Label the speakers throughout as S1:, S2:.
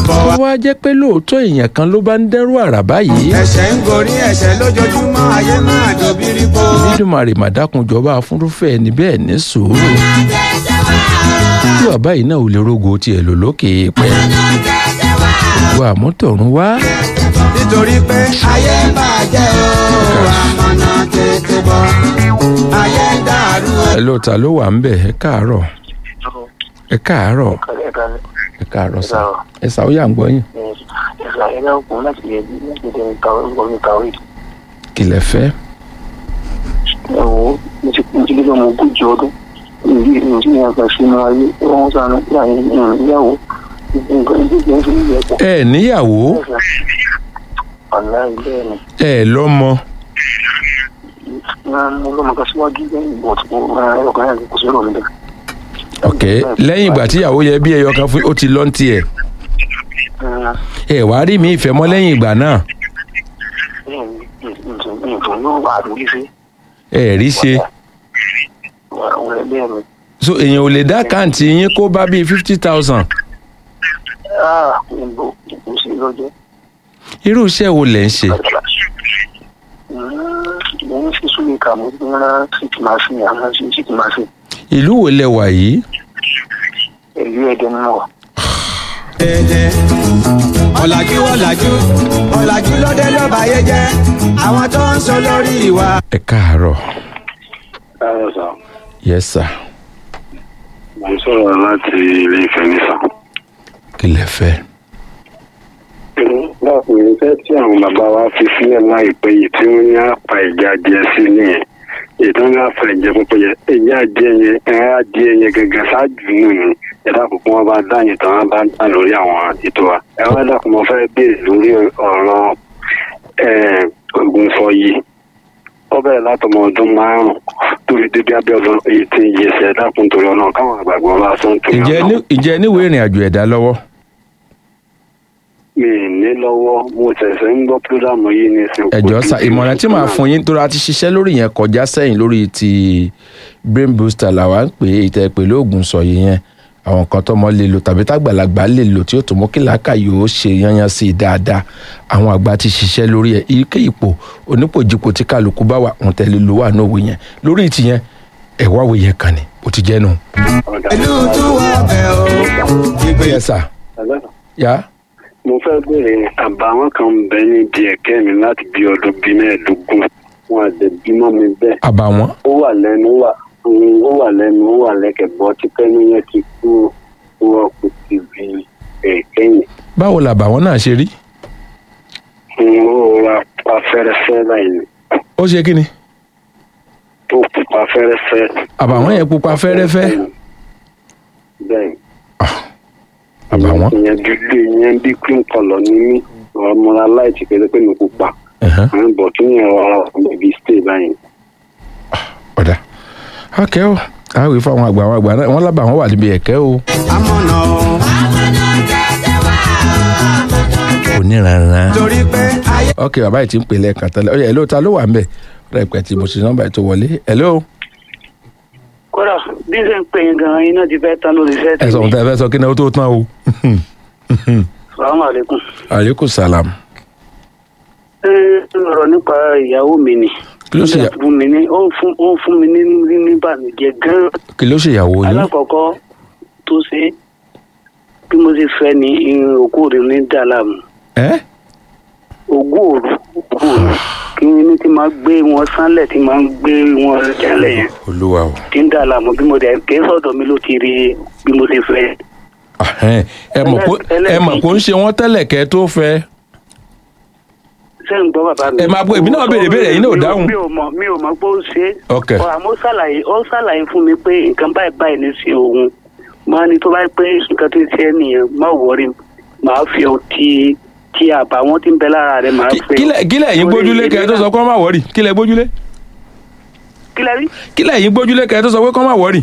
S1: bọ̀ wá.
S2: tó wá jẹ́ pé lóòótọ́ èèyàn kan ló bá ń dẹ́rù àrà báyìí
S1: ẹ̀ṣẹ̀ ń gorí ẹ̀ṣẹ̀ lójoojúmọ́ ayé máa dòbírí po.
S2: nídùmarè màdákunjọba afúnrúfẹ́ ẹni bẹ́ẹ̀ ní sùúrù tí bàbá yìí náà ò lè rogo tiẹ̀ lò lókè pẹ́ wà mọ́tọ̀run wá
S1: nítorí pé ayé bàjẹ́ o àmọ̀nà tètè bọ̀ ayé dàrú o.
S2: ẹ ló ta ló wà ń bẹ̀ ẹ káàárọ̀ ẹ káàárọ̀ ẹ káàárọ̀ sà ẹ sà ó yà ń gbọ́ yín kí lẹ fẹ́
S3: ẹ̀wọ̀ mo ti mo ti lé lọ́mọ ogójì ọdún ìlú ìlú tí ní àgbà sínú ayé wọ́n sànù láyé ìyàwó nǹkan ìdíje ń fi ní ẹ̀pọ̀.
S2: ẹ níyàwó
S3: ọ̀la ilé ẹ̀ ni
S2: ẹ lọ́mọ
S3: mo lọ́mọ kan síwájú lẹ́yìn ìbò tí mo ọkàn yẹn kò sí ọ̀rọ̀ mi bẹ́ẹ̀.
S2: ok lẹ́yìn ìgbà tíyàwó yẹ bí ẹyọ kan fún ó ti lọ́n tiẹ̀ ẹ wàá rí mi ìfẹ́ mọ́ lẹ́yìn ìgbà náà
S3: nǹkan yóò wà lórí sí
S2: ẹ rí ṣe
S3: àwọn ẹgbẹ́ mi.
S2: so èèyàn ò lè dá àkáǹtì yín kó bá bíi fifty thousand
S3: níbo kò sí lọ́jọ́.
S2: irú iṣẹ́ wo lẹ̀ ń ṣe
S3: mo ń fi súnlẹ̀ kà mo ń rán síkì máa fi àwọn síkì máa fi
S2: ìlú wo lẹ wà yìí
S3: èyí ẹ̀dẹ̀ nínú wa.
S1: ẹ̀jẹ̀ ọ̀làjú ọ̀làjú ọ̀làjú lóde ló báyé jẹ́ àwọn tó ń sọ lórí ìwà.
S2: ẹ káàárọ̀
S4: Káyọ̀ sá,
S2: yes sir
S4: mo ń sọ̀rọ̀ láti ilé ìfẹ́ nísà.
S2: kí lẹ fẹ́
S4: Láàpọ̀ irinṣẹ́ tí àwọn bàbá wa fi sílẹ̀ láìpẹ́ yìí tí wọ́n ní àpá ìjà adìẹ sí nìyẹn. Ètò ní àpá ìjẹ púpọ̀ yẹn, ìjà adìẹ yẹn, ẹ̀rọ adìẹ yẹn gẹ́gẹ́ ṣáájú nù ní. Ẹ dákun kí wọ́n bá dáyìn tán wọ́n bá dá lórí àwọn ètò wa. Ẹ wá dákun mo fẹ́ béèrè lórí ọ̀rọ̀ ogun sọ yìí. Ó bẹ̀rẹ̀ látọmọ ọdún márùn-ún tó fi débi abẹ́ ọdún eighteen years ẹ dákun torí ọ̀nà káwọn àgbàgbọ́ bá sọ ń torí
S2: ǹjẹ́
S4: ọ̀nà.
S2: ní- ǹjẹ́ níwèé ìrìn àjò ẹ̀dá lọ́wọ́
S4: mi ì ní lọ́wọ́ mo ṣẹ̀ṣẹ̀ ń gbọ́ pírógrámù yìí ní ìsìn.
S2: ẹ̀jọ́ sa ìmọ̀ràn tí màá fún yín tó ra ti ṣiṣẹ́ lórí yẹn kọjá sẹ́yìn lórí ti brain booster làwa ń pè é ìtẹ́ pẹ̀lú oògùn sọ̀yì yẹn àwọn kan tọmọ lè lò tàbí tágbàlagbà lè lò tí ó tó mú kí làákà yóò ṣe yanyan sí i dáadáa àwọn àgbà ti ṣiṣẹ́ lórí ẹ̀ ike ipò onípòjìpò tí kálukú bá wà wọn tẹ̀lé ló wà nóòwe yẹn lórí ti yẹn ẹ̀wá wo yẹn kan ni ó ti jẹ́ nu.
S1: ìlú tún wọ bẹ̀ o. ìgbé
S2: yẹ sà yá
S4: mo fẹ́ béèrè àbàwọ́n kan ń bẹ níbi ẹ̀kẹ́ mi láti bí ọdún bíi mẹ́ẹ̀ẹ́dógún wọn àti bímọ mi bẹ́ẹ̀
S2: àbàwọ́n
S4: ó wà lẹ́nu ó wà mm, ó wà lẹ́nu ó wà lẹ́kẹ̀ bọ́ tí kẹ́nu yẹn ti kú wọn kò ti bí ẹ̀kẹ́ yẹn
S2: báwo làbàwọ́n náà ṣe rí
S4: Mm, ó ra pa fẹ́rẹ́fẹ́ báyìí
S2: ó ṣe kí ni
S4: tó pupa fẹ́rẹ́fẹ́.
S2: àbàwọ́n yẹn pupa fẹ́rẹ́fẹ́
S4: bẹ́ẹ̀
S2: àbàwọ́n
S4: ìyẹn dúdú ìyẹn bí cream colour ní mí ọmọlá láìsí pé pé mi pupa
S2: ẹ̀hán.
S4: àwọn bọ̀ kí ni ọ̀rọ̀ bèbí stay báyìí.
S2: ọ̀dà akẹ́ o àwìn fún àwọn àgbà àwọn àgbà náà wọ́n lábàá wọn wà níbi ẹ̀kẹ́ o.
S1: amọ̀nà o.
S2: oníranran.
S1: torí pé ayé.
S2: ok bàbá yìí ti ń pè lẹ́ẹ̀kan tẹ́lẹ̀ ọ̀yà ẹ̀ló ta ló wà ń bẹ̀ ọ̀rẹ́ ìpẹ́ tí mo ṣe nọ́mbà yìí tó wọlé ẹ̀ló
S3: kódà bí ṣe ń pè yín gan-an iná ti fẹ́ tán lórí iṣẹ́
S2: ẹ sọ ohun tẹ́ ẹ fẹ́ sọ kí náà ó tó tán o.
S3: salamu aleykum.
S2: aleykum salam.
S3: ẹ ọ̀rọ̀ nípa ìyàwó mi ni.
S2: kí ló ṣe
S3: Ó fún mi ní ó ń fún ó ń fún mi ní ní ní ìbànújẹ́ gan-an.
S2: kí ló ṣe ìyàwó yín.
S3: alákọ̀ọ́kọ́ tó ṣe bí mo ṣe fẹ́ ni irun òkú rẹ̀ ní dàlámù
S2: ẹ́
S3: ogún òru ogún òru kí ni tí máa gbé wọn sánlẹ̀ tí máa gbé wọn jálẹ̀ yẹn
S2: olúwa o.
S3: tí ń dàlámù bí mo dẹ̀ ké sọ̀dọ̀ mi ló ti rí bí mo ṣe fẹ́.
S2: Ahẹ́n, ẹ mọ̀ pé ẹ mọ̀ pé ó ń ṣe wọ́n tẹ́lẹ̀ kẹ́ tó fẹ́.
S3: ṣé ń gbọ́ bàbá mi.
S2: Ẹ máa gbọ́, èmi náà béèrè béèrè, ẹ̀yin náà ò
S3: Mi
S2: dáhùn.
S3: mi ò mọ̀ mi ò mọ̀ pé ó ṣe é.
S2: Ok.
S3: Ọ, àmọ́ ó ṣàlàyé ó ṣàlàyé fún mi pé nǹkan báyìí báyìí ní sí òun máa ní tó bá pé nǹkan tó ń ṣe é nìyẹn má wọrí màá fi ọ tí tí àbàwọ́n ti ń bẹ lára rẹ̀ màá
S2: Kí-
S3: fi.
S2: kílẹ̀ kílẹ̀ yín gbójúlé kẹ́ ẹ tó sọ kọ́ má wọ́rì kílẹ̀ gbójúlé
S3: kílẹ̀ rí
S2: kílẹ̀ yín gbójúlé kẹ́ ẹ tó sọ pé kọ́ má wọ́rì.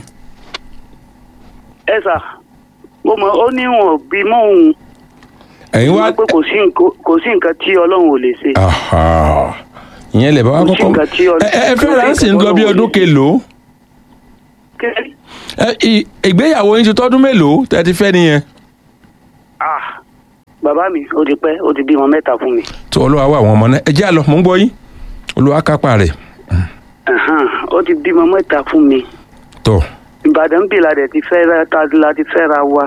S3: ẹ sà mo mọ ó ní wọn bí mọ òun
S2: ẹ̀yin wá
S3: pé kò sí nǹkan kò sí nǹkan tí ọlọ́run ò lè ṣe.
S2: Aha. ìyẹn lè bá wa
S3: Kò sí
S2: kọ́kọ́
S3: nǹkan tí ọ-
S2: ẹ ẹ
S3: kò
S2: fẹ́
S3: sí
S2: ra sí ń
S3: nǹkan
S2: lọ bí
S3: tí
S2: ọdún
S3: Ọlọ́run
S2: kelòó
S3: kílẹ̀ rí
S2: ẹ ì- ìgbéyàwó yín ti tọ́dún mélòó tẹ́ ti fẹ́ nìyẹn.
S3: ah bàbá mi ó ti pẹ́ ó ti bímọ mẹ́ta fún mi.
S2: tó olúwa wà àwọn ọmọ náà ẹ jẹ́ àlọ́ mò ń gbọ́ yín olúwa kápá rẹ̀
S3: Ẹ̀hán, ó ti bímọ mẹ́ta fún mi.
S2: tó
S3: ìbàdàn bí la dẹ̀ ti fẹ́ ra ta la ti fẹ́ ra wa.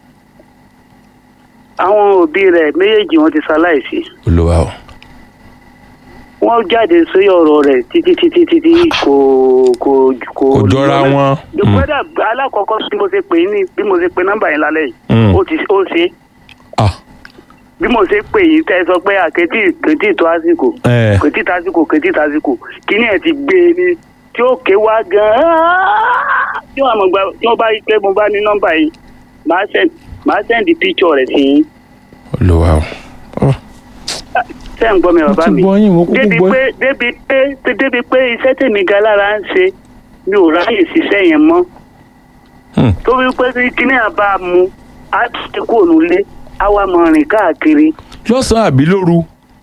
S3: àwọn òbí rẹ̀ méjèèjì wọn ti ṣaláìsí.
S2: olúwa o
S3: wọ́n jáde sí ọ̀rọ̀ rẹ̀ títí títí títí kò kò kò.
S2: Kò jọra wọn. Mm.
S3: kódà alákọ̀ọ́kọ́ bí mo ṣe pè é ní bí mo ṣe pe nọ́mbà yẹn lálẹ́ yìí
S2: Mm.
S3: ó ti ó ṣe é.
S2: ah
S3: bí mo ṣe pè yín tẹ́ ẹ sọ pé àkẹ́tì kẹ́tì tó àsìkò
S2: ẹ
S3: kẹ́tì tásìkò kẹ́tì tásìkò kíní ẹ̀ ti gbé e ní tí ó ké wá gan-an tí wọ́n mọ̀ gba tí wọ́n bá rí pé mo bá ní nọ́mbà yìí màá send màá send picture rẹ̀ sí yín
S2: olúwa o Ọ,
S3: tẹ́ ń gbọ́ mi
S2: mo
S3: bàbá
S2: ti
S3: mi
S2: gbọ́ yín mo kúkú
S3: débi
S2: gbọ́
S3: pé débi pé débi pé iṣẹ́ tèmi ga lára ń ṣe mi ò ráyè ṣiṣẹ́ yẹn mọ́
S2: Hmm.
S3: tó wí pé kí kíní àbá mu á ti kú ònúlé á wá mọ rìn káàkiri
S2: lọ́sàn-án àbí lóru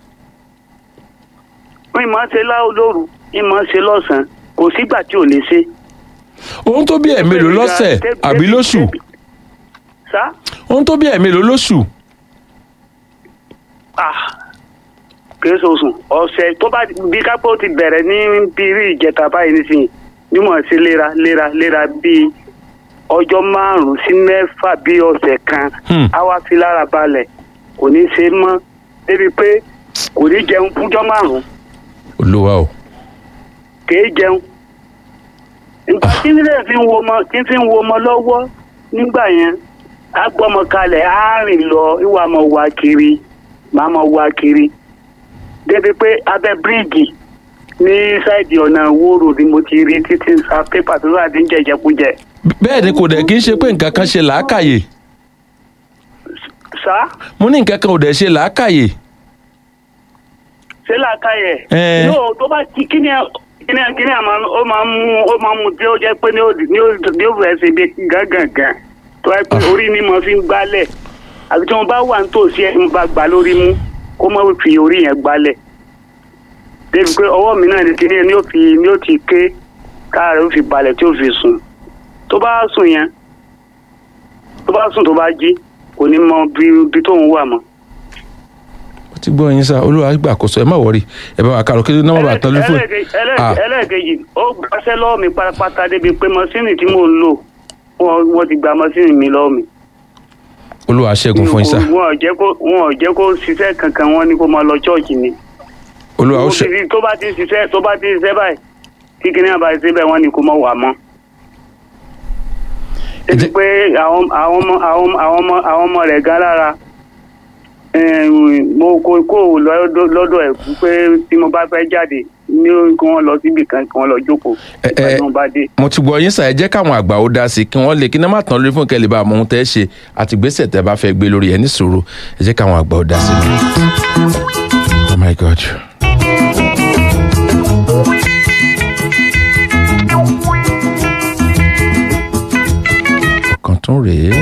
S3: wọ́n ìmọ̀ ṣe láwọ́ lóru ìmọ̀ ṣe lọ́sàn-án kò sígbà tí ò lè ṣe.
S2: ohun tó bí ẹ̀ mélòó lọ́sẹ̀
S3: Débi-
S2: àbí
S3: débi-
S2: lóṣù
S3: débi- sá
S2: ohun tó bí ẹ̀ mélòó lóṣù
S3: ah kìí sọ̀sùn ọ̀sẹ̀ tó bá bí kápẹ́ ó ti bẹ̀rẹ̀ ní bírí ìjẹta báyìí nísìnyí nímọ̀ sí léra léra léra bíi ọjọ́ márùn-ún sí mẹ́fà bí ọ̀sẹ̀ kan
S2: Hmm.
S3: á wá fi lára balẹ̀ kò ní ṣe mọ́ débi pé kò ní jẹun fúnjọ́ márùn-ún
S2: olúwa o
S3: kìí jẹun nígbà tí nílẹ̀ fi ń wo ọmọ tí fi ń wo ọmọ lọ́wọ́ nígbà yẹn á gbọ́mọ kalẹ̀ á rìn lọ ìwà mọ̀ wá kiri màá mọ̀ wá kiri débi pé abẹ́ bíríìjì ní sáìdì ọ̀nà wóró ni mo ti rí títí ń sa pépà tó wà ní jẹjẹkújẹ
S2: bẹ́ẹ̀ ni kò dẹ̀ kí n ṣe pé nǹkan kan ṣe làákàyè
S3: sá
S2: mo ní nǹkan kan ò dẹ̀ ṣe làákàyè
S3: ṣé làákàyè
S2: Ẹ.
S3: yóò tó bá ti kíni ẹ- kíni ẹ- kíni àmọ́ ó máa ń mú ó máa ń mú tí ó jẹ́ pé ní ó ní ó ní ó fẹ́ ṣe bí gángangan tó wáyé pé orí ni mo fi ń gbálẹ̀ àbí tí wọ́n bá wà nítòsí ẹ̀ ń bá gbà lórí mú kó má fi orí yẹn gbálẹ̀ débi pé ọwọ́ mi náà ni kíni ẹ ní ó fi ní ó ti ké káàrẹ̀ ó fi balẹ̀ tí ó fi sùn tó bá sùn yẹn tó bá sùn tó bá jí kò ní mọ bí bí tóun wà mọ́.
S2: mo ti gbọ́ yín sá olúwa gbàkóso ẹ má wọrí ẹ bá wa kárò kí nọ́mbà bá tán lófò
S3: Ẹlẹ́ẹ̀kejì- ẹlẹ́ẹ̀kejì- ẹlẹ́ẹ̀kejì ó gbàṣẹ́ lọ́wọ́ mi pátápátá débi pé mọ́sínì tí mò ń lò wọ́n wọ́n ti gba mọ́sínì mi lọ́wọ́ mi.
S2: olúwa ṣẹ́gun fún yín sá
S3: wọn ò jẹ́ kó wọn ò jẹ́ kó ṣiṣẹ́ kankan wọn ni kó máa lọ ṣọ́ọ̀ṣì ni.
S2: olúwa ó ṣe
S3: Obìnrin tó bá ti ń ṣiṣẹ́ tó bá ti ń ṣiṣẹ́ báyìí tí kìnìún àbá ṣe bẹ́ẹ̀ wọ́n ni kó mọ̀ wà mọ́.
S2: Ẹ
S3: débi
S2: jẹ́-
S3: pé àwọn àwọn ọmọ àwọn ọmọ àwọn ọmọ àwọn ọmọ rẹ̀ gan lára eh, mo kó kó lọ́dọ̀ lọ́dọ̀ ẹ̀ pé tí mo bá fẹ́ jáde ní kí wọ́n lọ síbì kan kí wọ́n lọ jókòó
S2: Ẹ-
S3: ìgbà
S2: ẹ-
S3: tí wọ́n bá dé.
S2: mo ti gbọ́ yín sá ẹ jẹ́ káwọn àgbà ó dá sí i kí wọ́n lè kí náà má tán lórí fún kẹ́lẹ́ bá a mọ ohun tẹ́ ẹ ṣe àti gbèsè tẹ́ bá fẹ́ gbé lórí ẹ ní sùúrù ẹ jẹ́ káwọn àgbà ó dá sí i. oh my god. ọ̀kan tún rèé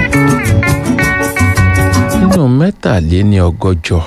S2: nínú mẹ́tàléní ọgọ́jọ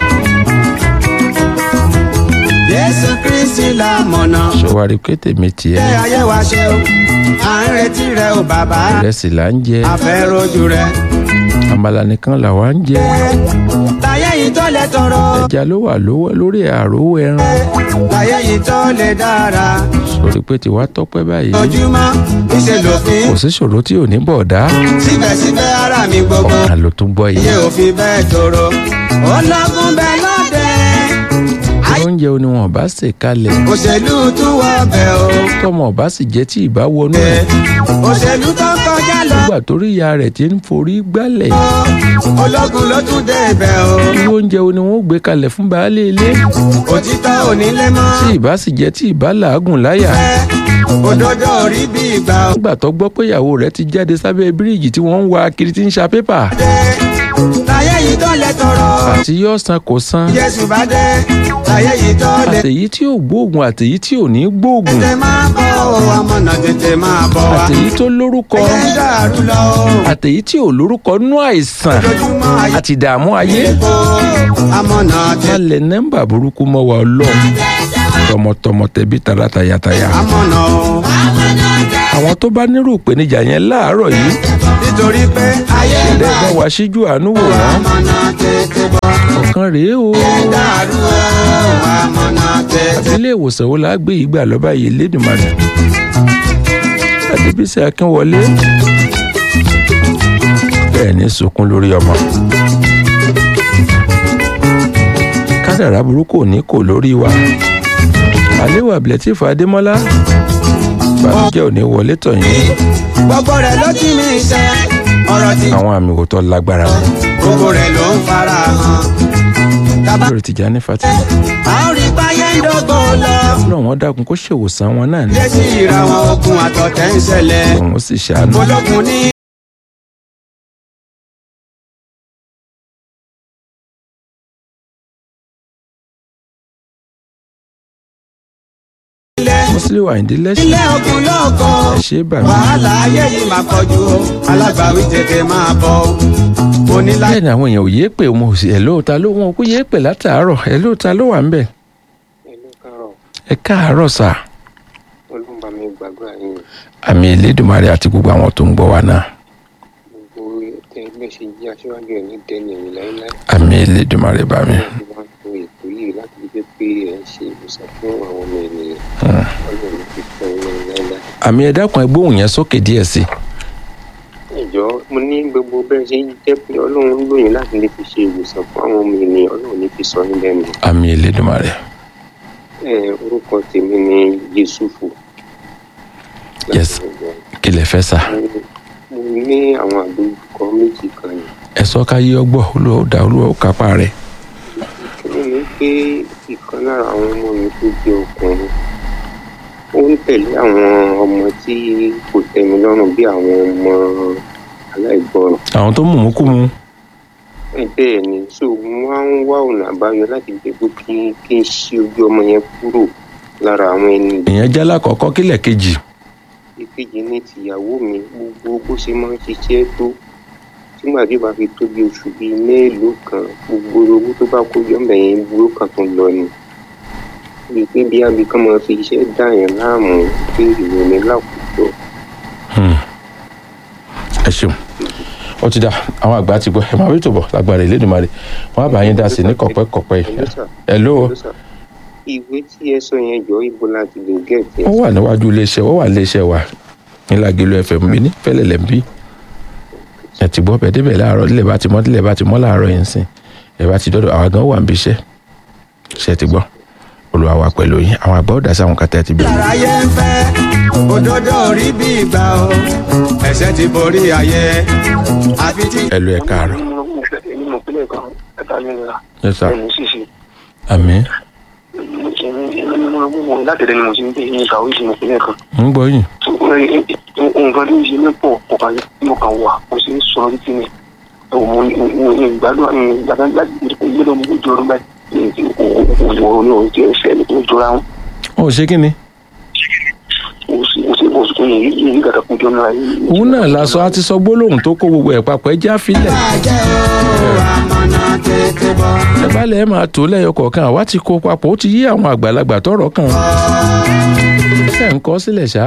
S1: Jésù Kristi la mọ̀nà.
S2: ṣọwárí pé tèmi tiẹ̀
S1: Ṣé ayé wa ṣe o? À ń retí rẹ o bàbá.
S2: ìrẹsì là ń jẹ
S1: A fẹ́ rojú rẹ.
S2: àmàlà nìkan làwa ń jẹ
S1: Láyé yìí tó lè tọrọ.
S2: ẹja ló wà lówó lórí àròwó ẹran
S1: Láyé yìí tó lè dára.
S2: sórí pé tiwa tọ́pẹ́ báyìí
S1: Ojúmọ́ ìṣe lòfin.
S2: kò sí ṣòro tí ò ní bọ̀dá
S1: Síbẹ̀síbẹ̀ ara mi gbogbo.
S2: ọ̀kan ló tún gbọ́ yìí
S1: Iye òfin bẹ́ẹ̀ tóró. Ológun bẹ́ẹ̀ lọ́dẹ.
S2: oúnjẹ ni wọn bá sè kalẹ̀
S1: Òṣèlú tún wọ bẹ̀ o.
S2: tọmọ ọba sì jẹ́ tí ìbá wọnú
S1: Ẹ,
S2: ẹ̀
S1: Òṣèlú tó kọjá lọ.
S2: nígbà torí ìyá rẹ̀ ti ń forí gbálẹ̀
S1: Ológun ló tún dé ibẹ̀ o.
S2: irú oúnjẹ ni wọn ó gbé kalẹ̀ fún baálé ilé
S1: Òtítọ́ onílé mọ́.
S2: tí ìbá sì jẹ́ tí ìbá làágùn láyà
S1: Ẹ, Òdodo orí bí ìgbà o.
S2: nígbà tó gbọ́ pé ìyàwó rẹ̀ ti jáde sábẹ́ bíríìjì tí wọ́n ń wa kiri tí ń ṣa pépà
S1: dé láyé yìí tó lè tọrọ
S2: àti yóò san kò san
S1: Jésù bá dé láyé yìí tó lè
S2: àtèyí tí ò gbóògùn àtèyí tí ò ní gbóògùn
S1: tètè máa bọ̀ o amọ̀nà tètè máa bọ̀ wá
S2: àtèyí tó lórúkọ
S1: ayé ń dàrú lọ o
S2: àtèyí tí ò lórúkọ nú àìsàn
S1: ojoojúmọ́ ayé
S2: àti ìdààmú ayé
S1: kó amọ̀nà tètè
S2: alẹ̀ nẹ́mbà burúkú mọ́ wa ọlọ́run tọmọtọmọ tẹbí tara tayataya
S1: amọ̀nà o
S2: àwọn tó bá nírú ìpèníjà yẹn láàárọ̀ yìí
S1: nítorí pé ayé ń
S2: lè bá
S1: dàrú
S2: wa síjú àánú wò wọ́n
S1: amọ̀nà tètè bọ̀
S2: kan rèé o
S1: dàrú o àmọ̀nà tètè.
S2: ilé ìwòsàn wo la gbé yìí gbà lọ́ba yìí lédùmarè adébísí akínwọlé bẹ́ẹ̀ ní sunkún lórí ọmọ kádàrá burúkú ò ní kò lórí wa àléwà abdulateef adémọ́lá bàbújẹ́ ò ní wọlé tọ̀yìn
S1: gbogbo rẹ̀ ló ti mí ṣe ọ̀rọ̀ tí
S2: àwọn àmì òótọ́ lágbára
S1: gbogbo rẹ̀ ló ń fara hàn. tábà
S2: lórí Tìjání Fatima
S1: a ó rí báyé ń dógò lọ.
S2: náà wọ́n dákun kó ṣèwòsàn wọn náà ní
S1: lé sí ìra wọn ogun àtọ̀tẹ̀ ń ṣẹlẹ̀.
S2: òun ó sì ṣàánú.
S1: ológun ní
S2: Musiliu Àyìndé lẹ́sìn
S1: ilé ogun lóko.
S2: ẹ ṣe é bà mí.
S1: wàhálà ayé yìí máa pọ̀jù o alágbàwí tètè máa bọ̀ o. mo ní láti.
S2: bẹ́ẹ̀ ni àwọn èèyàn ò yéé pè wọn ò sì ẹ̀ lóòótá ló wọn ò kú yéé pè látàárọ̀ ẹ̀ lóòótá ló wà ń bẹ̀.
S5: ẹlú kárọ̀
S2: ẹ káàárọ̀ sà
S5: olùbà mi gbàgbọ́ yín
S2: àmì Elédùmarè àti gbogbo àwọn tó ń gbọ́ wa náà
S5: gbogbo tẹ ẹgbẹ́ ṣe jí aṣíwájú ẹ̀ ní dẹ́ni ẹ̀yìn láéláé
S2: àmì Elédùmarè bá mi.
S5: láti wá tó ètò yìí láti fi jẹ́ pé ẹ̀ ń ṣe ìwòsàn fún àwọn ọmọ ènìyàn ọlọ́run fi fún ẹ̀ lẹ́yìn láéláé.
S2: àmì ẹ dákun ẹ gbóhùn yẹn sókè díẹ̀ sí i.
S5: ìjọ mo ní gbogbo bẹ́ẹ̀ ṣe ń jẹ́ pé ọlọ́run ń lóyìn láti lè fi ṣe ìwòsàn fún àwọn ọmọ ènìyàn ọlọ́run ní fi sọ ní lẹ́nu.
S2: àmì Elédùmarè
S5: ẹ orúkọ tèmi ni Yusufu.
S2: Yes. kí lẹ fẹ́ sà.
S5: mo ní àwọn àdójúkọ méjì kan yìí.
S2: ẹ sọ ká yí ọgbọ́ olúwa ó dá olúwa ó kápá rẹ̀.
S5: ìkíní ni pé ìkan lára àwọn ọmọ mi tó jẹ́ ọkùnrin ó ń tẹ̀lé àwọn ọmọ tí kò tẹ́mi lọ́rùn bí àwọn ọmọ aláìgbọràn
S2: àwọn tó mú mú kú mu.
S5: ẹ bẹ́ẹ̀ ni so mo máa ń wá ọ̀nà àbáyọ láti jẹ́ pé kí kí n ṣí ojú ọmọ yẹn kúrò lára àwọn ẹni
S2: èèyàn jálá kọ̀ọ̀kan kílẹ̀ kejì.
S5: ìkejì ní tìyàwó mi gbogbo bó ṣe máa ń ṣiṣẹ́ tó nígbà tí ó bá fi tó bí oṣù bíi mélòó kan gbogbo owó tó bá kó yọ ọmọ yẹn burú kan tó lọ ni bíi pé bí abìkan máa fi iṣẹ́ dá yẹn láàmú pé ìròyìn láwùjọ
S2: Hmm. ẹ ṣeun ó ti dá àwọn àgbà ti gbọ́ ẹ máa rí tòbọ̀ lágbára Elédùmarè wọn á bá yín dá sí ní kọ̀pẹ́kọ̀pẹ́ yìí. ẹ ló
S5: ìwé tí ẹ sọ yẹn jọ ibo láti lè gẹ̀ẹ́tì
S2: wọ́n wà níwájú iléeṣẹ́ wọ́n wà níléeṣẹ́ wa nílàgélú fm mi ní fẹ́lẹ̀lẹ̀ ń bí ẹ ti gbọ́ bẹ́ẹ̀ débẹ̀ láàárọ̀ nílẹ̀ bá ti mọ́ nílẹ̀ bá ti mọ́ láàárọ̀ yìí ń sìn ẹ bá ti dọ́dọ̀ àwa gan wà ń bí iṣẹ́ ṣe ti gbọ́ Olúwa wà pẹ̀lú yín àwọn àgbà ó dá sí àwọn kàtà ti bí.
S1: ayé ń fẹ́ òdodo rí bí ìgbà o ẹ̀ṣẹ̀ ti borí ayé àfi tí.
S2: ẹ lọ ẹ káàárọ̀
S6: èmi mọ̀ pínlẹ̀ kan ẹ̀ka nílẹ̀
S2: ẹ sà
S6: ẹ̀mí ṣíṣe
S2: àmín
S6: láti ẹ̀dẹ̀ ni mo ti ń gbé ní ìkàwé ìṣẹ̀lẹ̀ pínlẹ̀ kan
S2: ń gbọ́ yín
S6: nǹkan tó ń ṣe mẹ́pọ̀ ọ̀kan mo kàn wà mo sì ń sọ títí mi mo ní ìgbádùn ní ìgbàdàn láti gbọ́dọ̀ mo jọ ọdún báyìí ní òun ní òun tí ẹ fẹ́ ní tó jọra wọn
S2: ó ṣe kí ni
S6: mo sì mo sì mo sì kún yìí yìí gàdá kún jọ náà yìí.
S2: òun náà lásọ á ti sọ gbólóhùn tó kó gbogbo ẹ̀ papọ̀ ẹ já filẹ̀
S1: bàjẹ́ o àmọ̀nà tètè bọ̀.
S2: ẹ bá lẹ̀ ẹ máa tó lẹ́yọ kọ̀ọ̀kan àwa ti kó papọ̀ ó ti yí àwọn àgbàlagbà tọ̀rọ̀ kan ṣe ń kọ́ sílẹ̀ ṣá.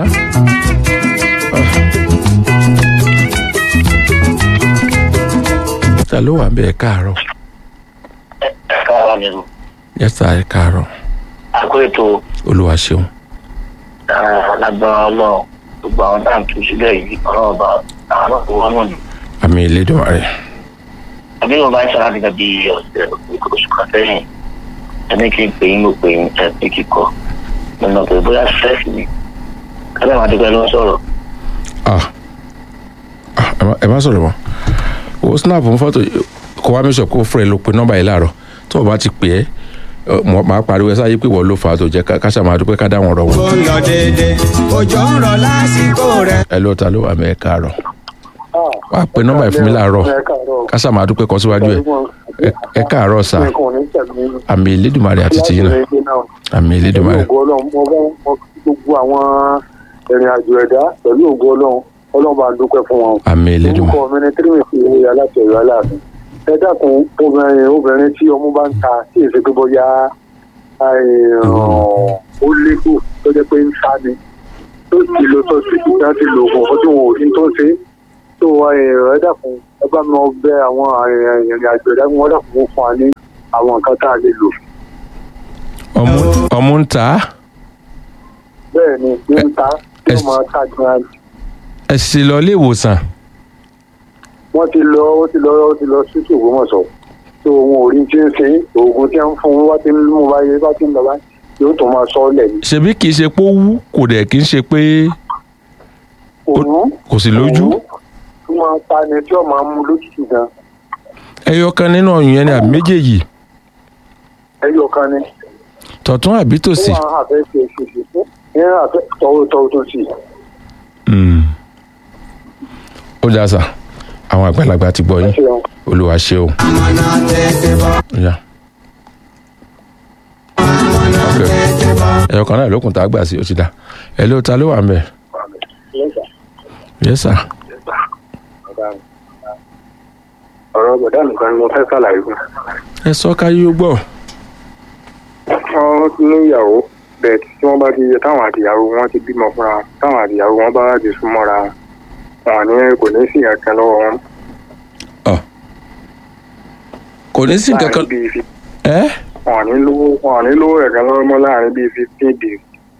S2: ta ló wà ń bẹ ẹ káàárọ̀
S7: kára nínú
S2: yẹta ẹ káàárọ̀
S7: àkó ètò
S2: olúwa ṣeun
S7: lágbára ọlọ́run gbogbo àwọn náà tó sílẹ̀ yìí ọlọ́run bá àwọn náà tó wọ́n náà ni.
S2: àmì Elédùmarè
S7: àbí wọn bá ń ṣàlàyé nígbà bíi ọ̀sẹ̀ oṣù kan sẹ́yìn ẹni kí n pè yín mo pè yín ẹ pé kíkọ mo nà pé bóyá stress ni kábẹ́ máa dúpẹ́ ló ń sọ̀rọ̀
S2: ah ah ẹ má- ẹ má sọ̀rọ̀ mọ́ o snap fún fọ́tò kó wá mẹ́sọ̀ kó fúnra ẹ ló pe nọ́mbà yìí láàárọ̀ tó o bá ti pè é ọ, mo máa pariwo ẹ sáyé pé wọ́n ló fà á tó jẹ́ ká- ká ṣáà máa dúpẹ́ ká dá wọn rọ̀ wọ́n.
S1: ó ń lọ déédéé òjò ń rọ̀ lásìkò rẹ̀.
S2: ẹ ló ta ló wà mẹ́ ẹ káàárọ̀ wà á pe nọ́mbà yìí fún mi láàárọ̀ ká ṣáà máa dúpẹ́ kọ́ síwájú ẹ Ẹ- ẹ káàárọ̀ sà àmì Elédùmarè àti tìyín náà àmì Elédùmarè
S8: ògo ọlọ́run mo bá wọn gbogbo àwọn ìrìn àjò ẹ̀dá pẹ̀lú ògo ọlọ́run ọlọ́run bá ń dúpẹ́ fún wọn.
S2: àmì Elédùmarè
S8: orúkọ mi ni tírímì fi ìwé aláṣẹ ìwé aláàfin. ẹ dákun obìnrin obìnrin tí ọmú bá ń ta tí èsì pé bóyá ó légbò tó jẹ́ pé ń sá ni tó ti lo tó ti ti dá ti lo oògùn ọdún wọn ò rí tó ń ṣe tó ẹ dákun ẹ bá mi bẹ àwọn ìrìn àjò ẹ̀dá wọn dákun fún wa ní àwọn nǹkan tá a lè lò
S2: ọmú ọmú ń ta á
S8: bẹ́ẹ̀ ni pé ń ta tí
S2: ẹ-
S8: wọ́n máa ta gan
S2: ẹ sì lọ ilé ìwòsàn
S8: wọ́n ti lọ ó ti lọ ó ti lọ sí Ògbómọ̀ṣọ́ tó ohun orí tí ń ṣe oògùn tí ń fún un wá ti ń mú báyé bá ti ń lọ báyìí yóò tún máa sọ ọ́ lẹ̀ ní.
S2: ṣebí kì í ṣe pé ó wú kò dẹ̀ kì í ṣe pé
S8: òun
S2: kò sì lójú
S8: tí wọ́n ta ni tí wọ́n máa mú lójijì gan
S2: ẹyọ kan nínú ọyàn yẹn ni àbí méjèèjì
S8: ẹyọ kan ni.
S2: tọ̀tún àbí tòsì
S8: wọ́n á fẹ́ ṣe ṣèṣe fún ní àfẹ́ tọwọ́ tọwọ́ tó sì.
S2: Mm. ó dáa sà àwọn àgbàlagbà ti gbọ́ yín
S8: ṣeun.
S2: olúwa ṣe o. Ya. Ok. ẹyọ kan náà lókun tá a gbà sí ó ti dá ẹ ló ta ló wà ń bẹ yes sir
S8: ọ̀rọ̀ bọ̀dá nìkan ni mo fẹ́ ṣàlàyé fún.
S2: ẹ sọ káyé ó gbọ́
S8: wọ́n ní ìyàwó bẹ́ẹ̀ tí wọ́n bá ti yẹ táwọn àtìyàwó wọn ti bímọ fúnra wọn táwọn àtìyàwó wọn bá ti súnmọ́ra wọn ní kò ní sí ìyàkan lọ́wọ́ wọn.
S2: kò ní sí nǹkan kan
S8: láàrin bíi fi-
S2: ẹ
S8: wọn ní lówó wọn ní lówó ẹ̀kan lọ́wọ́ mọ́ láàrin bíi fifteen days.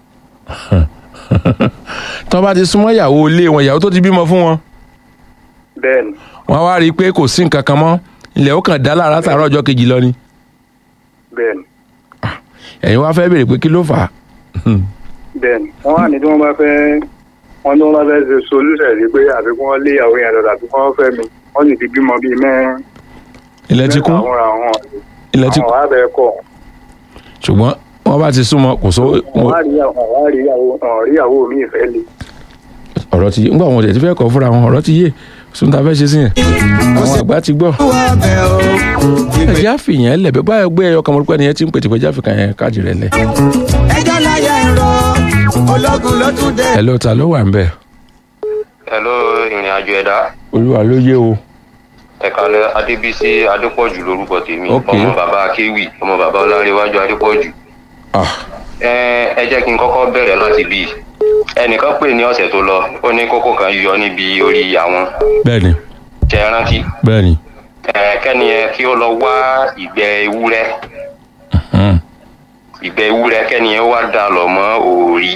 S2: tó bá ti súnmọ́ ìyàwó ilé wọn ìyàwó tó ti bímọ fún wọn
S8: bẹ́ẹ̀ ni
S2: wọn wá rí i pé kò sí nǹkan kan mọ́ ilẹ̀ ó kàn dá lára tààrọ̀ ọjọ́ kejì lọ ni
S8: bẹ́ẹ̀ ni
S2: ẹ̀yin wá fẹ́ béèrè pé kí ló fà á
S8: bẹ́ẹ̀ ni wọ́n wà ní tí wọ́n bá fẹ́ wọ́n ní wọ́n bá fẹ́ ṣe solúṣẹ̀ sí pé àfikún wọn lé ìyàwó yẹn lọ́dà àfikún wọn fẹ́ mi wọ́n sì ti bímọ bíi mẹ́rin
S2: ilẹ̀ ti kún
S8: mẹ́ta fúnra wọn
S2: ilẹ̀ ti
S8: àwọn
S2: kún
S8: wà bẹ́ẹ̀ kọ́
S2: ṣùgbọ́n wọ́n bá ti súnmọ́ kò sówó
S8: wọ́n wá rí ìyàwó wọ́n wá rí ìyàwó wọ́n rí ìyàwó mi ìfẹ́ le.
S2: ọ̀rọ̀ ti yé ńgbà wọn ò tẹ̀ ti fẹ́ kọ́ fúnra wọn ọ̀rọ̀ ti yé sún ta fẹ́ ṣe sí yẹn àwọn àgbà ti gbọ́ ẹjẹ́ àfihàn ẹ̀ lẹ̀ bẹ́ẹ̀ báyọ̀ gbé ẹyọ kan mọ̀ pé ẹnìyẹn ti ń pètè pé jáfìkà yẹn káàdì rẹ̀ lẹ̀
S1: ẹjọ́ láyé ń rọ ológun ló tún dé.
S2: ẹ ló ta ló wà ń bẹ̀
S9: hello ìrìn àjò ẹ̀dá
S2: olúwa ló yé o
S9: ẹ̀kálẹ̀ adébísí adépọ̀jù lórúkọ tèmi
S2: Ok.
S9: ọmọ bàbá akéwì ọmọ bàbá ọlárẹ̀wájú adépọ̀jù
S2: ah
S9: ẹ ẹ jẹ́ kí n kọ́kọ́ bẹ̀rẹ̀ láti bí i ẹnìkan pè ní ọ̀sẹ̀ tó lọ ó ní kókó kan yọ níbi orí àwọn
S2: bẹ́ẹ̀ni
S9: ṣe é rántí
S2: bẹ́ẹ̀ni
S9: ẹ kẹ́ni ẹ kí ó lọ wá ìgbẹ́ ewúrẹ́
S2: hmm,
S9: ìgbẹ́ ewúrẹ́ kẹ́ni ẹ wá dà lọ mọ́ òòrí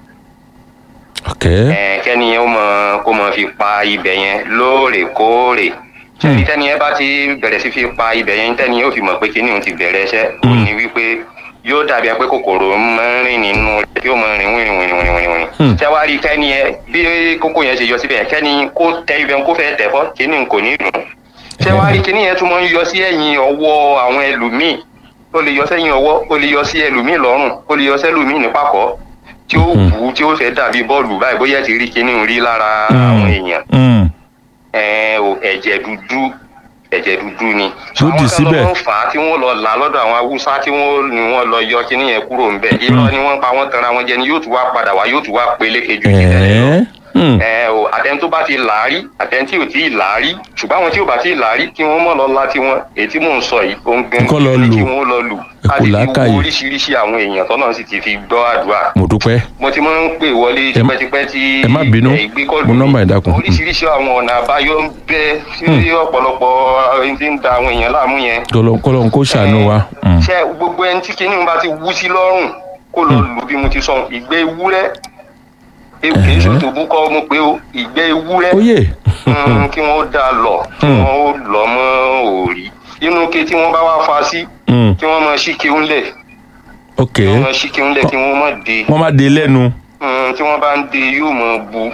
S2: ok
S9: ẹ kẹ́ni ẹ ó mọ kó mọ fi pa ibẹ̀ yẹn lóòrèkóòrè ṣẹ́ni tẹ́ni ẹ bá ti bẹ̀rẹ̀ sí fi pa ibẹ̀ yẹn tẹ́ni yóò fi mọ̀ pé kíní òun ti bẹ̀rẹ̀ iṣẹ́ ó
S2: Mm.
S9: ní wípé yóò dàbí ẹ pé kòkòrò máa ń rìn nínú rẹ̀ yóò máa rìn wìrìn wìrìn wìrìn wìrìn wìrìn
S2: Hmm.
S9: ṣé wàá rí kẹ́ni ẹ bí kókó yẹn ṣe yọ síbẹ̀ kẹ́ni kó tẹ ibẹ̀ kó fẹ́ tẹ̀ fọ́ kíní kò ní dùn ṣé wàá rí kíní yẹn tún máa ń yọ sí ẹ̀yìn ọwọ́ àwọn ẹlòmíì ó lè yọ sẹ́yìn ọwọ́ ó lè yọ sí ẹlòmíì lọ́rùn ó lè yọ sẹ́lòmíì ní pàkọ́ tí ó
S2: Hmm.
S9: wù ú tí ó fẹ́ dàbí bọ́ọ̀lù báyìí bóyá ẹ ti rí kíní rí lára
S2: Hmm.
S9: àwọn èèyàn
S2: hmm,
S9: ẹ o ẹ̀jẹ̀ dúdú ẹ̀jẹ̀ dúdú ni.
S2: Tó dì síbẹ̀.
S9: àwọn kan ló ń fà á tí wọ́n lọ là lọ́dọ̀ àwọn haúsá tí wọ́n ní wọ́n lọ yọ kíní yẹn kúrò ń bẹ̀. irọ́ ni wọ́n pa wọ́n tanra wọn jẹ ni yóò tún wá padà wá yóò tún wá peléke ju ti tẹ́lẹ̀ lọ.
S2: ẹ̀ẹ́ hmm,
S9: ẹ o àtẹni tó bá ti là á rí àtẹni tí ò tí ì là á rí ṣùgbọ́n àwọn tí ò bá tí ì là á rí kí wọ́n mọ̀ lọ la tiwọn èyí tí mò ń sọ yìí ó ń gbẹ́
S2: Kọ́ lọ
S9: ní
S2: lù.
S9: kí wọ́n lọ lù
S2: Ẹ kò
S9: a sì fi
S2: làákàyè.
S9: wo oríṣiríṣi àwọn èèyàn tọ́nà sì ti fi gbọ́ àdúrà
S2: mo dúpẹ́
S9: mo ti máa ń pè wọlé
S2: Ẹ má-
S9: tipẹ́tipẹ́ tí
S2: ẹ má bínú.
S9: ẹ gbé kọ́ọ̀lù
S2: Mo
S9: mi.
S2: nọ́mbà ẹ dákun.
S9: oríṣiríṣi àwọn ọ̀nà àbáyọ ń bẹ sí ọ̀pọ̀lọpọ̀ ẹni tí ń da àwọn èèyàn láàmú yẹn.
S2: kọlọ́n kó ṣàánú wa hmm,
S9: ṣé gbogbo ẹni tí kinní bá ti wú sí lọ́rùn kó lọ lù bí mo ti sọ ìgbẹ́ ewúrẹ́ e- kì í ṣe tòbú kọ́ mo pé o ìgbẹ́ ewúrẹ́
S2: ó yè
S9: mm, kí wọ́n dá lọ kí
S2: Hmm.
S9: wọ́n ó lọ mọ́ òòrí inú ke tí wọ́n bá wá fa sí
S2: hmm,
S9: kí wọ́n máa ṣí kéwọ́n lẹ̀
S2: ok
S9: kí wọ́n máa ṣí kéwọ́n lẹ̀ kí wọ́n má de
S2: wọ́n má de lẹ́nu
S9: Mm, tí wọ́n bá ń de yóò máa bu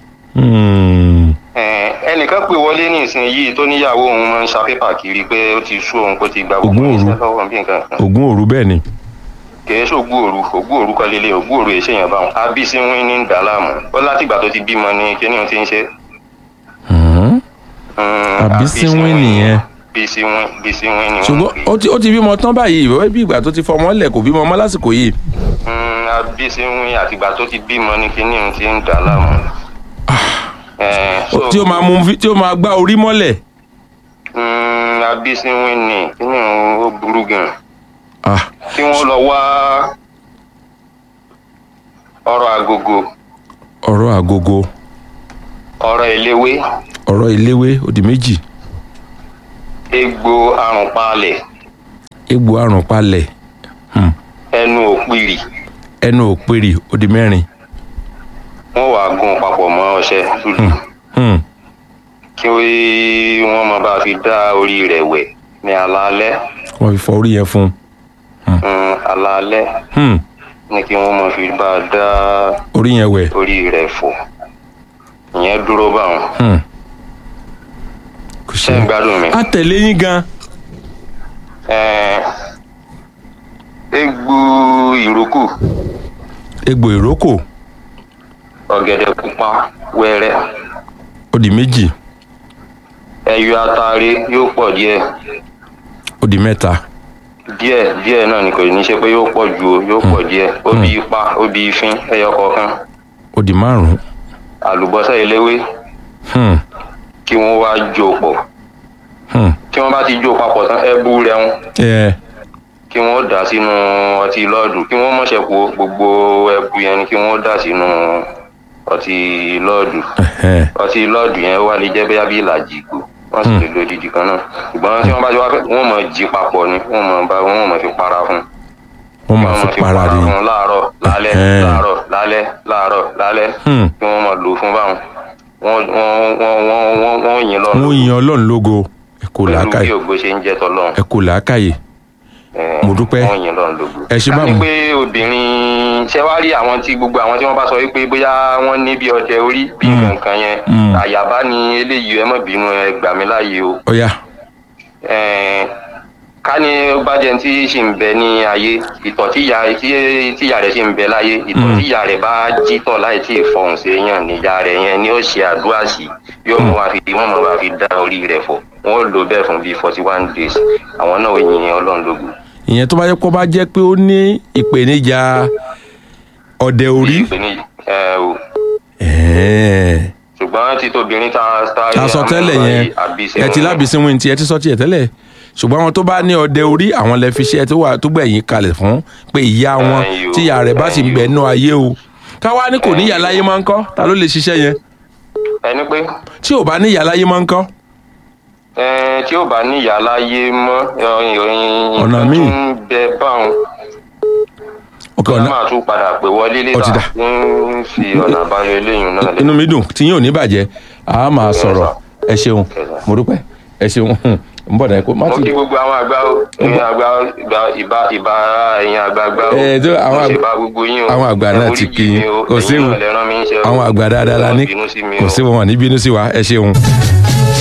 S2: hmm,
S9: Eh, ẹnìkan pè wọlé ní ìsìn yìí tó níyàwó òun máa ń sa pépà kiri pé ó ti sú òun kó ti gba gbogbo
S2: Ògún òru.
S9: iṣẹ́ lọ́wọ́ bí nǹkan kan
S2: ògún òru bẹ́ẹ̀ ni
S9: kìí ṣe ògún òru ògún òru kọ́ lélẹ̀ ògún òru èṣe yẹn báwọn abísí wín ní dàlámù ó látìgbà tó ti bímọ ní kíní ohun tí ń ṣe.
S2: Hmm,
S9: Mm,
S2: Àbísí wín nìyẹn.
S9: bísí wín bísí wín ni wọ́n
S2: ṣùgbọ́n
S9: ń pè
S2: ó ti ó ti bímọ tán báyìí ìwé bí ìgbà tó ti fọmọ lẹ̀ kò bímọ ọmọ lásìkò yìí
S9: Mm, abísí wín àtìgbà tó ti bímọ ní kíní ohun tí ń dàlámù. Eh, so-
S2: tí ó máa mú fi- tí ó máa gbá orí mọ́lẹ̀
S9: Mm, abísí wín ni kíní ohun ó burú gan.
S2: ah
S9: kí wọ́n lọ wá ọ̀rọ̀ agogo
S2: ọ̀rọ̀ àgógó
S9: ọ̀rọ̀ eléwé
S2: ọ̀rọ̀ ìléwé ó di méjì
S9: egbò àrùn palẹ̀
S2: egbò àrùn palẹ̀ Hmm.
S9: ẹnu òpìrì
S2: ẹnu òpèrè ó di mẹ́rin
S9: wọ́n wàá gún papọ̀ mọ́ ọṣẹ dúdú
S2: Hmm.
S9: kí wọ́n máa bá fi dá orí rẹ̀ wẹ̀ ní alaalẹ́
S2: wọ́n fi fọ orí yẹn fún un
S9: Mm, alaalẹ́
S2: Hmm.
S9: ní kí wọ́n máa fi bá a dá
S2: orí yẹn wẹ̀
S9: orí rẹ̀ fọ̀ ìyẹn dúró báwọn
S2: Hmm. kò
S9: ṣé ń gbádùn mi.
S2: a tẹ̀lé yín gan
S9: Ẹ̀ẹ́n, egbò ìrókò
S2: egbò ìrókò
S9: ọ̀gẹ̀dẹ̀ pupa wẹ́rẹ́
S2: ó di méjì
S9: ẹyọ atare yóò pọ̀ díẹ̀
S2: ó di mẹ́ta
S9: díẹ̀ díẹ̀ náà ni kò ní ṣe pé yóò pọ̀ ju o yóò pọ̀ díẹ̀ ó bí ipa ó bí ifín ẹyọ kọ̀ọ̀kan
S2: ó di márùn-ún
S9: àlùbọ́sà eléwé
S2: Hmm.
S9: kí wọ́n wá jó pọ̀
S2: Hmm.
S9: tí wọ́n bá ti jó papọ̀ tán ẹbú rẹ̀ ń
S2: ẹ
S9: kí wọ́n dà sínú ọtí lọ́ọ̀dù kí wọ́n mọ̀ṣẹ̀ po gbogbo ẹbu yẹn ni kí wọ́n dà sínú ọtí lọ́ọ̀dù
S2: ẹhẹ́.
S9: ọtí lọ́ọ̀dù yẹn wá lè jẹ́ bóyá bí ìlàjì ìgò wọ́n sì lè lo odidi kan náà ṣùgbọ́n tí wọ́n bá ti wá fẹ́ wọ́n mọ̀ jí papọ̀ ni wọ́n mọ̀ bá wọ́n mọ̀ fi para fún
S2: wọ́n máa fi para rí
S9: fún láàárọ̀ lálẹ́
S2: Ẹ̀hẹ́n.
S9: láàárọ̀ lálẹ́ láàárọ̀ lálẹ́
S2: Hmm.
S9: kí wọ́n mọ̀ lò fún báwọn wọ́n wọ́n wọ́n wọ́n wọ́n wọ́n yìn lọ́nà
S2: wọ́n yin ọlọ́run lógo ẹ kò
S9: pẹ̀lú
S2: làákàyè
S9: bí ògbó ṣe ń jẹ́ tọ́lọ́run
S2: ẹ kò làákàyè
S9: Ẹ̀ẹ́n,
S2: Mo dúpẹ́.
S9: wọ́n yìn lọ́nà lógo.
S2: ẹ ṣe
S9: ká
S2: bá
S9: ní
S2: mi
S9: pé obìnrin ṣe wá rí àwọn tí gbogbo àwọn tí wọ́n bá sọ wípé bóyá wọ́n ní bí ọdẹ orí bí
S2: Mm.
S9: nǹkan yẹn
S2: Mm.
S9: àyàbá ni eléyìí ẹ má bínú ẹ gbà mí láàyè o
S2: ọ̀ya
S9: Ẹ̀ẹ́n, ká ní ó bá jẹ́ tí ṣì ń bẹ ní ayé ìtọ̀ tíya tí- tíya rẹ̀ ṣì ń bẹ láyé ìtọ̀
S2: Mm.
S9: tíya rẹ̀ bá jí tọ̀ láì tí ì fọhùn sí èèyàn níyà rẹ̀ yẹn ni ó ṣe àdúrà sí yóò mú wa fi wọ́n mọ̀ wá fi dá orí rẹ̀ fọ̀ wọ́n lò bẹ́ẹ̀ fún bíi forty one days àwọn náà ó yin ọlọ́run lógo.
S2: ìyẹn tó bá yẹ kó bá jẹ́ pé ó ní ìpèníjà ọdẹ orí
S9: ìpèníjà ẹ o
S2: ẹ̀ẹ́.
S9: ṣùgbọ́n tí tóbìnrin ta ta
S2: ta sọ tẹ́lẹ̀ yẹn ẹ ti lábìsí wíńtì tí ẹ ti sọ tiẹ̀ tẹ́lẹ̀ ṣùgbọ́n àwọn tó bá ní ọdẹ orí àwọn lè fi ṣe tó wà tó gbẹ̀yìn kalẹ̀ fún pé ìyá wọn
S9: Ẹ̀yin o,
S2: tí ìyá rẹ̀ bá sì ń
S9: ẹ̀yin
S2: bẹ
S9: o.
S2: nú ayé o káwá ní kò ní ìyá láyé máa ń kọ́ ta ló lè ṣiṣẹ́ yẹn
S9: ẹni pé
S2: tí ò bá ní ìyá láyé máa ń kọ́
S9: ẹ tí ó bá ní ìyá láyé mọ́ ìròyìn
S2: Ọ̀nà
S9: nǹkan
S2: míì.
S9: tún ń bẹ báwọn
S2: ọkọ
S9: kí wọ́n
S2: ọ̀nà
S9: máa tún padà pè wọlé
S2: Ó ti
S9: létà
S2: dà.
S9: ń fi ọ̀nà àbáyọ eléyìí náà lé.
S2: inú mi dùn tí yín ò ní bàjẹ́ a máa sọ̀rọ̀ ẹ ṣeun mo dúpẹ́ ẹ ṣeun ń bọ̀ dáa kó má
S9: mo
S2: ti
S9: kí gbogbo àwọn àgbà ó ẹ̀yin àgbà ìgbà ìbá ìbá ẹ̀yin àgbààgbà ó
S2: Ẹ, tó àwọn
S9: mo ṣe
S2: àgbà-
S9: bá gbogbo yín o
S2: àwọn àgbà
S9: Ẹ
S2: náà
S9: forí
S2: ti
S9: jì
S2: kí
S9: mí
S2: yín
S9: o,
S2: kò
S9: ẹ̀yin
S2: séwu
S9: náà lẹ rán mi níṣẹ́ o.
S2: àwọn àgbà dáadáa la
S9: Ẹ má
S2: ní
S9: bínú sí mi
S2: kò
S9: o.
S2: sí wọn ní bínú sí wa ẹ ṣeun.